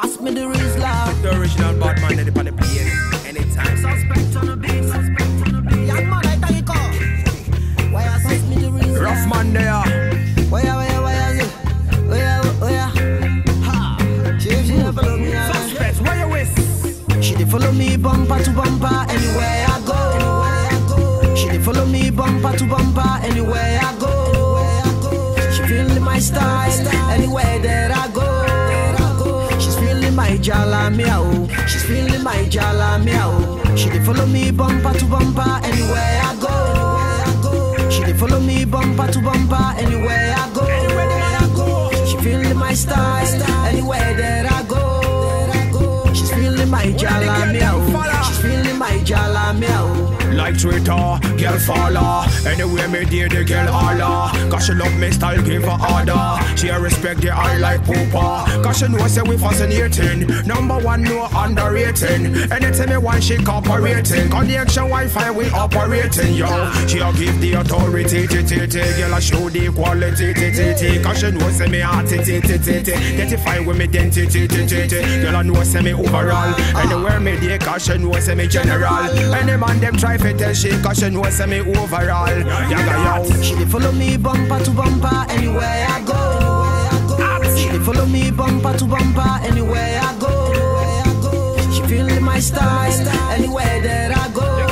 pass me the Rizla. The original bad man in the plane. Anytime. Suspect on the beat, suspect on the beat. Young man, I tell you call. Why you pass me the Rizla? Rough man there. Why you, why you, why you, why you, why you? Ha! She, she dey follow me, ah. Suspect, where you with? She dey follow me bumper to bumper anywhere I go. She dey follow me bumper to bumper anywhere I go. She feeling my style anywhere that I go. She's feeling my jala meow. She's feeling my jala meow. She dey follow me bumper to bumper anywhere I go. She dey follow me bumper to bumper anywhere I go. She feeling my style anywhere that I go. She's feeling my jala meow. She's feeling my jala meow. Like Twitter, girl follow Anyway me dear the girl holla Cause she love me style give her order She a respect the eye like pooper Cause she know say we fascinating Number one no underrating Anytime me want she cooperating Connection Wi-Fi we operating yo She a give the authority t t t Girl a show the quality t t t Cause she know say me heart t t t t t Identify with me identity t t t Girl a know say me overall Anywhere me dey cause she know say me general Any man them try fi tell she cause she know say me overall Yaga yo She dey follow me bumper to bumper anywhere I go. She dey follow me bumper to bumper anywhere I go. She feeling my style anywhere that I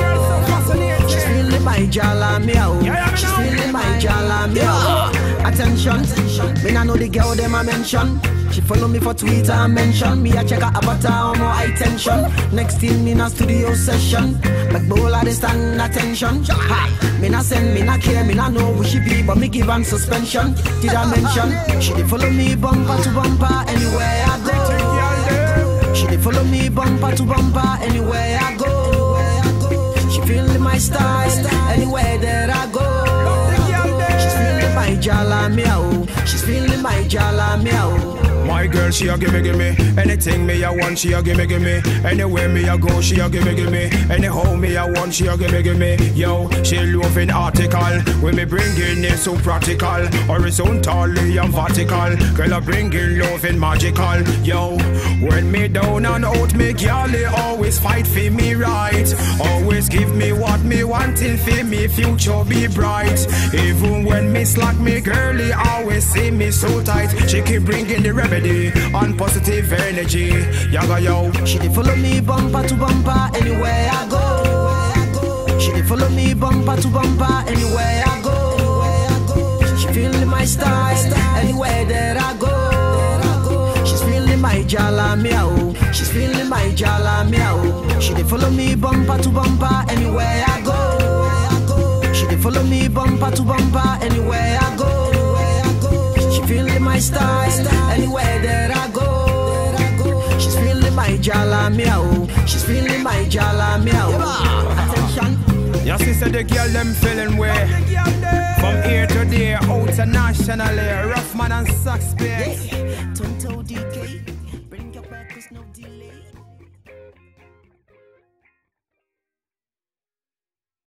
go. She's feeling my jala meow. She's feeling my jala meow. Attention, me nah know the girl them I mention. She follow me for Twitter and mention me. I check her avatar on more high tension. Next thing in a studio session, but bowl I dey stand attention. Ha, me nah send, me nah care, me nah know who she be, but me give am suspension. Did I mention? She dey follow me bumper to bumper anywhere I go. She dey follow me bumper to bumper anywhere I go. She feeling my style anywhere that I go. She's feeling my jala meow. She's feeling my jala meow. My girl, she a gimme gimme anything me a want. She a gimme gimme anywhere me a go. She a gimme gimme anyhow me a want. She a gimme gimme yo. She loving article when me bringing it so practical, horizontally and vertical. Girl, I bringing loving magical yo. When me down and out, me girl they always fight for me right. Always give me what me wanting for me future be bright. Even when me slack, me girlie always see me so tight. She keep bringing the remedy on positive energy. Yaga yo. She dey follow me bumper to bumper anywhere I go. She dey follow me bumper to bumper anywhere I go. She feeling my style anywhere that I go. She's feeling my jala meow. She's feeling my jala meow. She dey follow me bumper to bumper anywhere I go. She dey follow me bumper to bumper anywhere I go. She feeling my style anywhere that I go. She's feeling my jala meow. She's feeling my jala meow. Attention. Yes, she said the girl them feeling way. From here to there, internationally, rough man and suspect. Tonto DK.